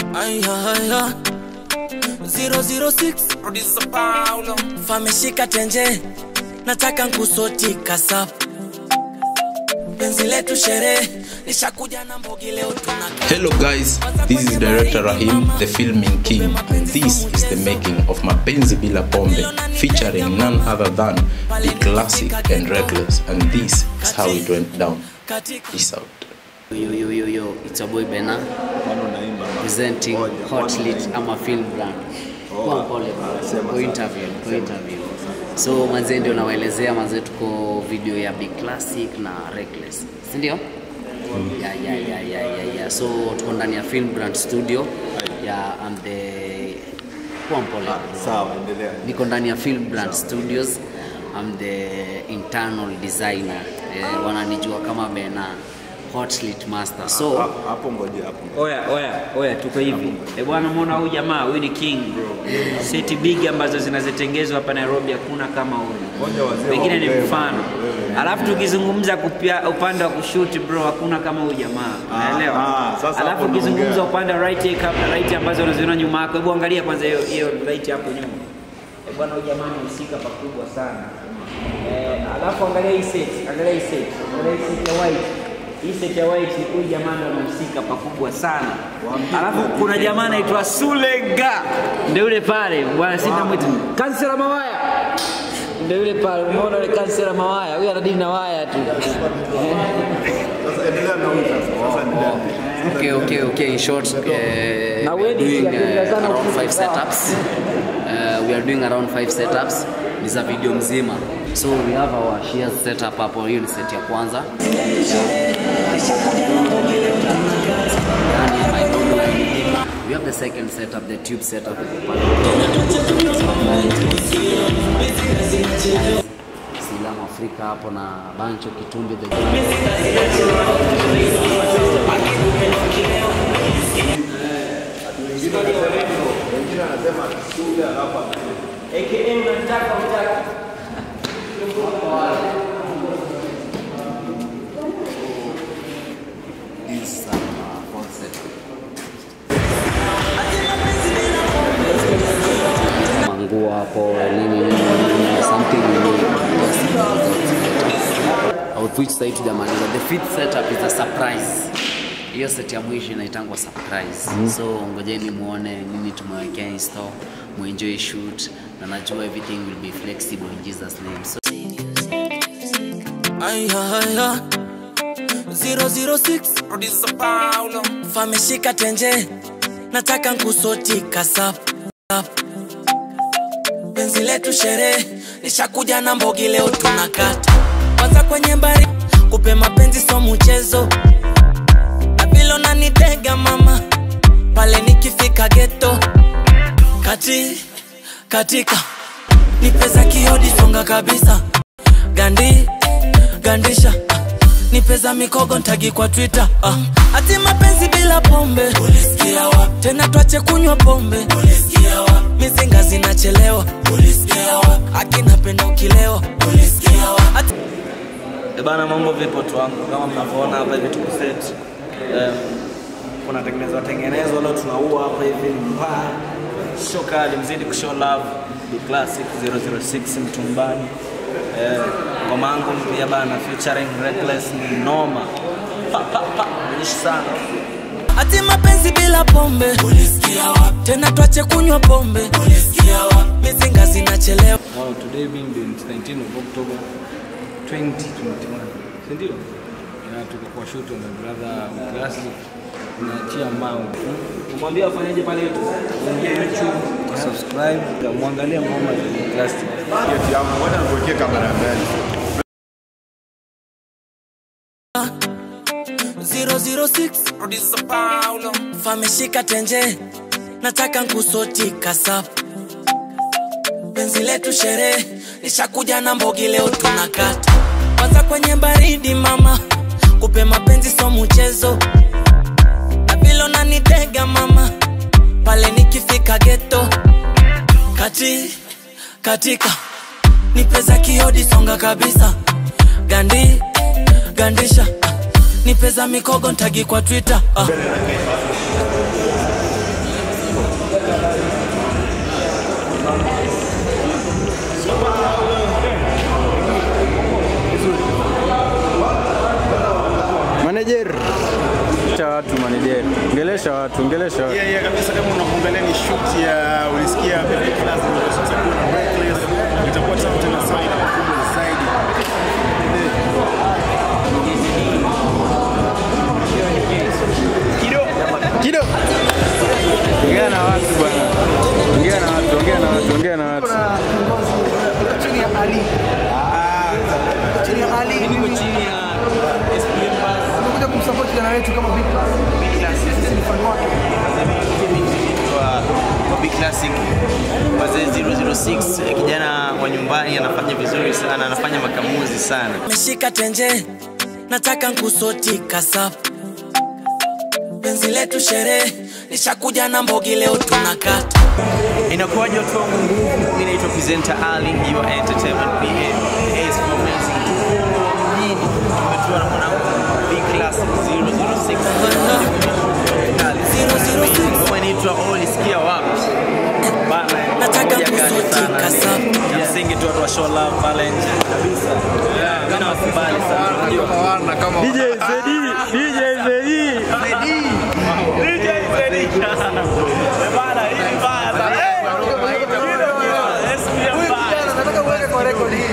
Ay, ay, ay. 006 producer Paulo fameshika tenje nataka nkusotika sap penzi letu sherehe nishakuja na mbogi leo tunaka Hello guys, this is director Rahim, the filming king, and this is the making of Mapenzi Bila Pombe, featuring none other than the classic and reckless, and this is how it went down. katika Peace out. Yo, yo, yo, yo, it's your boy Bena presenting Hot Lit ama film brand. Kwa pole bro. Kwa interview, kwa interview. So manze ndio nawaelezea manze tuko video ya Big Classic na Reckless. Si ndio? Yeah, yeah, yeah, yeah, yeah, yeah. So tuko ndani ya film brand studio. Yeah, I'm the kwa pole. Sawa, endelea. Niko ndani ya film brand studios. I'm the internal designer. Eh, wananijua kama Bena Hot Lit Master. So Hapo- Hapo ngoja hapo. Oya, oya, oya, tuko hivi. E bwana, muona huyu jamaa, huyu ni king bro. Seti big ambazo zinazotengezwa hapa Nairobi hakuna kama Ngoja huyu. wazee Pengine ni waongee, mfano. wewe. Alafu tukizungumza kupia upande wa kushoot bro, hakuna kama huyu jamaa. Ah, Unaelewa? ah, sasa Alafu hapo ukizungumza naongea. upande wa right take up na right ambazo unaziona nyuma yako. Hebu angalia kwanza hiyo hiyo right hapo nyuma. E bwana, huyu jamaa anahusika pakubwa sana. Eh, alafu angalia hii set, angalia hii set, angalia hii set ya white. Hii set ya white huyu jamaa ndo anahusika pakubwa sana. Alafu kuna jamaa anaitwa Sulega. Ndio yule pale, bwana sina mwita. Kansela Mawaya. Ndio yule pale, umeona yule kansela Mawaya. Huyu anadili na waya tu. Sasa endelea na huyu sasa. Sasa endelea. Okay, okay, okay. In short, uh, we Na are wewe doing pia uh, sana around ukiwa five sawa. setups. Uh, we are doing around five setups. Ni za video mzima. So we have our shares setup hapo. Hiyo ni set ya kwanza. Yaani, my God. We have the second setup, the tube setup. Silamu Afrika hapo na Bancho Kitumbi the AKA unataka utaki. is uh, fourth set. Manguo hapo nini nini, nini, something of which side tujamaliza. The fifth setup is a surprise. Hiyo set ya mwisho inaitangwa surprise. So ngojeni muone nini tumewekea in store, muenjoy shoot na najua everything will be flexible in Jesus name. So Ay, ay, ay. 006 producer Paulo fameshika tenje nataka nkusotika sap sap. penzi letu sherehe nishakuja na mbogi leo tunakata kwanza kwenye mbari kupe mapenzi so mchezo na vile unanitega mama pale nikifika geto kati katika nipeza kiodi songa kabisa gandi gandisha ah, nipeza mikogo ntagi kwa twitter ah. ati mapenzi bila pombe ulisikia wapi tena twache kunywa pombe ulisikia wapi mizinga zinachelewa ulisikia wapi akinapenda ukilewa ulisikia wapi ati E bana, mambo vipi watu wangu? Kama mnavyoona hapa hivi tuko set. Um, kuna tengenezwa tengenezwa leo tunaua hapa hivi mbaya. Show kali mzidi kushow love. The classic 006 mtumbani. Eh, ngoma yangu mpya bana featuring Reckless ni noma. Pa pa pa. Nishi sana. ati mapenzi bila pombe ulisikia wapi tena twache kunywa pombe ulisikia wapi mizinga zinachelewa Now today being the 19th of October 2021. Si ndio? Na tuko kwa shoot na brother Classic tunaachia mambo. Umwambie afanyaje pale YouTube? Ingia YouTube, subscribe, muangalie ngoma za Classic. Keti yangu, ngoja nikuwekee kamera mbele. 006 producer Paulo fameshika tenje nataka nkusotika sap penzi letu sherehe nishakuja na mbogi leo tunakata kwanza kwenye baridi mama kupe mapenzi so mchezo na vile unanitega mama pale nikifika geto kati katika nipeza kiodi songa kabisa gandi gandisha ah, nipeza mikogo ntagi kwa twitter ah. Manager. Cha watu manager. Ongelesha watu, ongelesha watu. Yeah, yeah, kabisa kama unakuangalia ni shoot ya ulisikia Pepe Class ndio sasa kuna Reckless itakuwa tamu tena sana na kubwa zaidi. Kido. Ongea na watu bwana. Ongea na watu, ongea na watu, ongea na watu. chini ya Ali. Chini ya Ali. Niko chini ya SPM Bus. Tumekuja kumsupport kijana wetu kama Big Class. Big Class. Sisi ni fan wake. wa Big Classic wazee 006 kijana wa nyumbani anafanya vizuri sana, anafanya makamuzi sana. meshika tenje nataka nkusoti kasap penzi letu sherehe nishakuja na mbogi leo tunakata Inakuwaje watu wangu? Mimi naitwa presenter Ali, your entertainment BM. Hey, it's for amazing. Mjini tumetua na mwanangu Big Classic 006. Ngoma inaitwa Ulisikia wapi? Bana, Nataka moja kali kusoti sana. kasafu. Ya msingi tu watu wa show love pale nje. Kabisa. Yeah, mimi nawakubali sana. Unajua DJ Zedi, DJ Zedi. DJ Zedi. Bana, hii bana. Nataka uweke kwa record hii.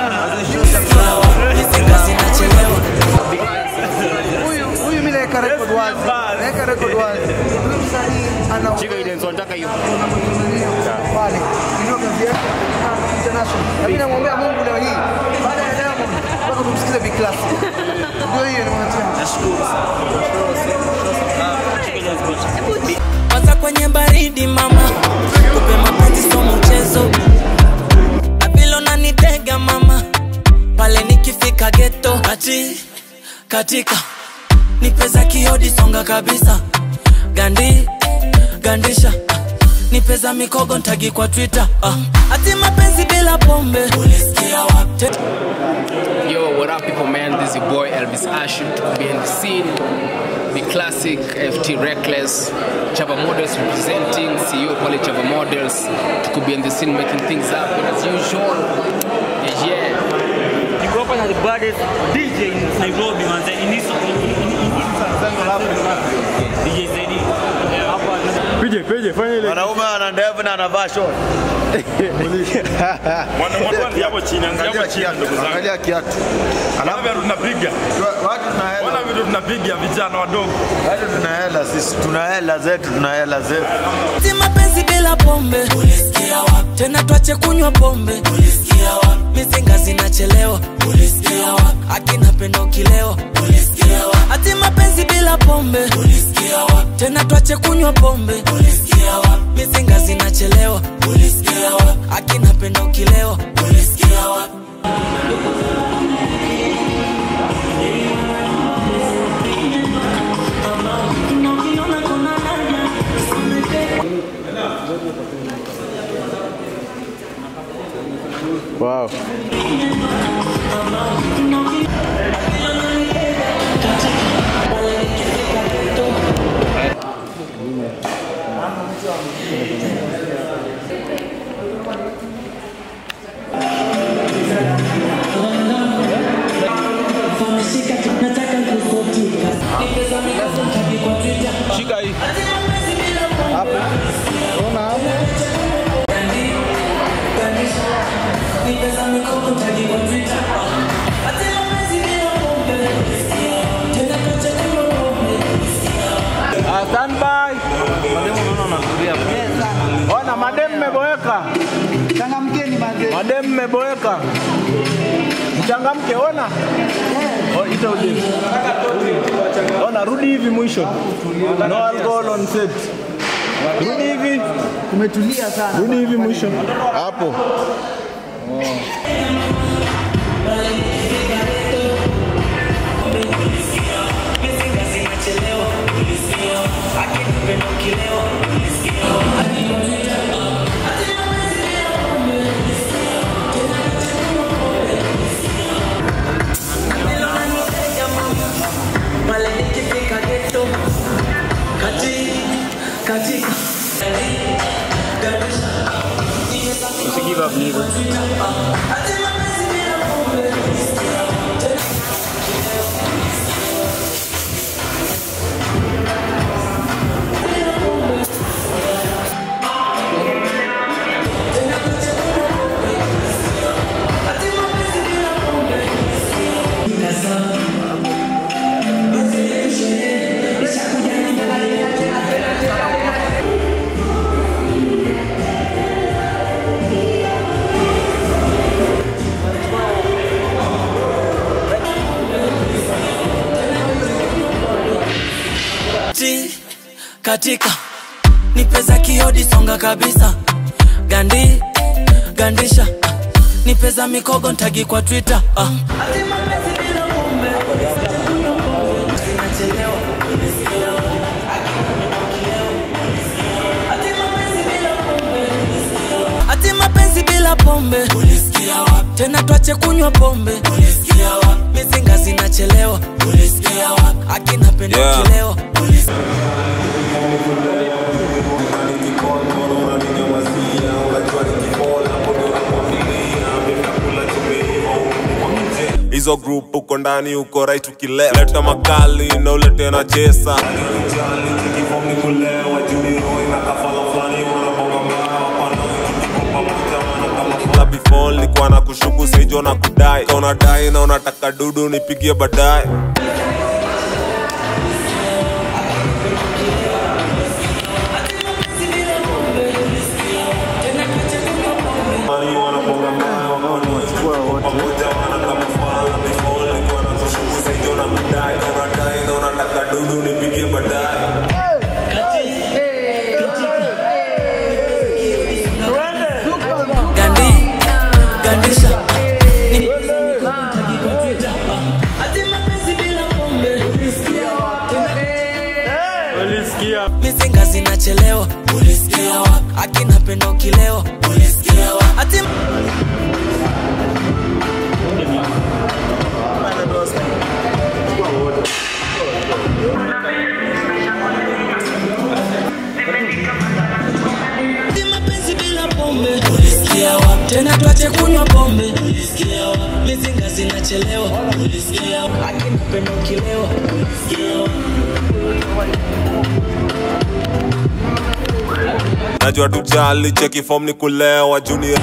mizinga zinachelewa Huyu huyu mimi naweka record wazi. Naweka record wazi. Huyu msanii ana Shika ile nataka hiyo. Pale. Ndio kazi yake. Ah, International. Na mimi namwombea Mungu leo hii. Baada ya Diamond mpaka tumsikize Big Class. Ndio hiyo nimwatia. Nashukuru kwanza kwenye baridi mama kupe mapenzi so mchezo na vile unanitega mama pale nikifika geto kati katika nipeza kiodi songa kabisa gandi gandisha ah, nipeza mikogo ntagi kwa twitter ah. ati mapenzi bila pombe ulisikia wapi Yo, what up, people, man? This is your boy Elvis Ashim to be in the scene. Be classic, FT Reckless, Chava Models representing, CEO Poly Chava Models. To could be in the scene making things happen as usual. Yeah, yeah. Niko hapa na the baddest DJ in Nairobi manze. In this in, in, in, in Central Africa. DJ Zedi. Hapa Pije, pije, fanya ile. Mwanaume ana ndevu na anavaa short. Mwanamwani hapo chini, angalia hapo chini ndugu zangu. Angalia kiatu. Alafu vitu tunapiga. Watu tuna hela. Wana vitu tunapiga vijana wadogo. Watu tuna hela sisi, tuna hela zetu, tuna hela zetu. ati mapenzi bila pombe ulisikia wapi tena twache kunywa pombe ulisikia wapi mizinga zinachelewa ulisikia wapi akina pendo kileo ulisikia wapi ati mapenzi bila pombe ulisikia wapi tena twache kunywa pombe ulisikia wapi mizinga zinachelewa ulisikia wapi akina pendo kileo ulisikia wapi Wow. Shika hii. Ah, stand by. Ona madem mmeboeka. Changamkeni manze. Madem mmeboeka. Mchangamke, ona. Oh, ita uje. Ona, rudi hivi mwisho. No alcohol on set. Rudi hivi. Kumetulia sana. Rudi hivi mwisho. Hapo. pale nikifika geto kati katika Usigive up nigga. Ti, katika ni pesa kiodi songa kabisa gandi gandisha ah, ni pesa mikogo ntagi kwa twitter ah. ati mapenzi bila pombe ulisikia wapi tena twache kunywa pombe ulisikia wapi mizinga zinachelewa ulisikia wapi akina penda Yeah. kileo hizo group uko ndani uko right ukile leta makali na ulete na chesa La before nilikuwa na kushuku saijo na kudai Ka unadai na unataka dudu nipigie baadaye gandi gandisha Ni- mizinga zinachelewa ulisikia wapi akina penda ukilewa ulisikia wapi ati Ati mapenzi bila pombe ulisikia wapi tena twache kunywa pombe ulisikia wapi mizinga zinachelewa ulisikia wapi akina penda ukilewa ulisikia wapi najua tujali cheki form ni kulewa junior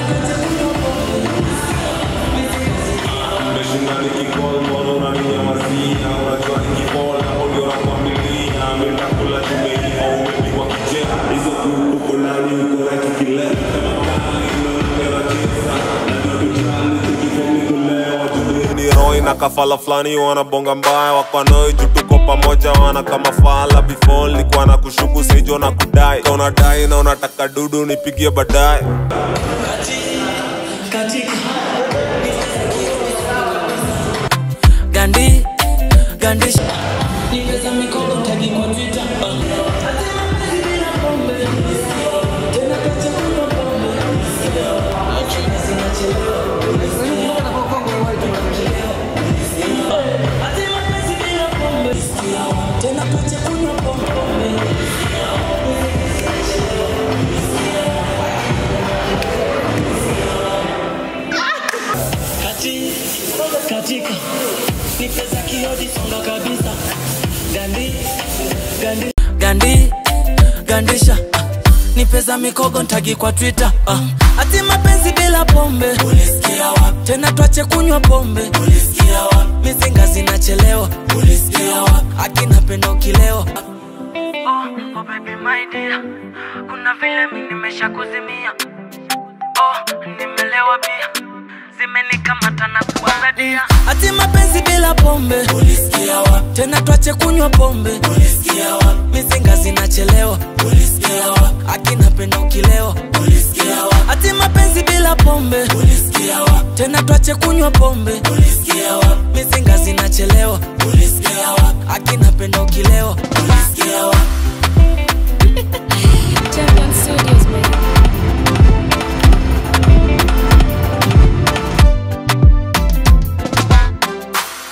ni roi na kafala fulani wanabonga mbaya wakwanoi juu tuko pamoja wana kama fala before nilikuwa na kushuku saijo na kudai Ka unadai na unataka dudu nipigie baadaye gandi gandisha nipeza mikono tagi kwa twitter Kati, katika ni pesa kiodi songa kabisa gandi gandi gandi gandisha ah, ni pesa mikogo ntagi kwa twitter ah. ati mapenzi bila pombe ulisikia wapi tena twache kunywa pombe ulisikia wapi mizinga zinachelewa ulisikia wapi akina penda ukilewa oh, oh baby my dear kuna vile mi nimesha kuzimia oh, nimelewa pia zimenikamata na kuangadia ati mapenzi bila pombe ulisikia wapi tena twache kunywa pombe ulisikia wapi mizinga zinachelewa ulisikia wapi akina penda ukilewa ulisikia wapi ati mapenzi bila pombe ulisikia wapi tena twache kunywa pombe ulisikia wapi mizinga zinachelewa